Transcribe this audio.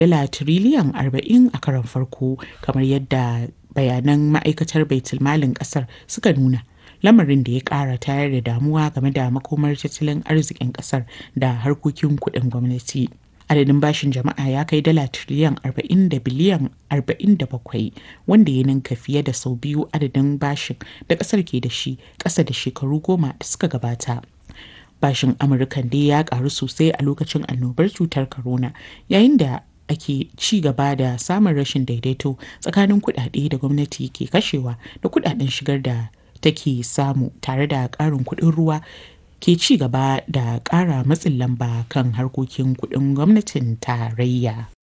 dala tiriliyan 40 a karon farko kamar yadda bayanan ma'aikatar baitulmalin kasar suka nuna lamarin da ya kara tayar da damuwa game da makomar tattalin arzikin kasar da harkokin kuɗin gwamnati. adadin bashin jama'a ya kai dala tiriliyan 40 da biliyan 47 wanda ya ninka fiye da sau biyu adadin bashin da kasar ke da shi ƙasa da shekaru goma da suka gabata. Bashin Amurkan dai ya karu sosai a lokacin annobar cutar corona yayin da ake ci gaba da samun rashin daidaito tsakanin kuɗaɗe da gwamnati ke kashewa da kuɗaɗen shigar da take samu tare da ƙarin kuɗin ruwa ke ci gaba da ƙara matsin lamba kan harkokin kuɗin gwamnatin tarayya.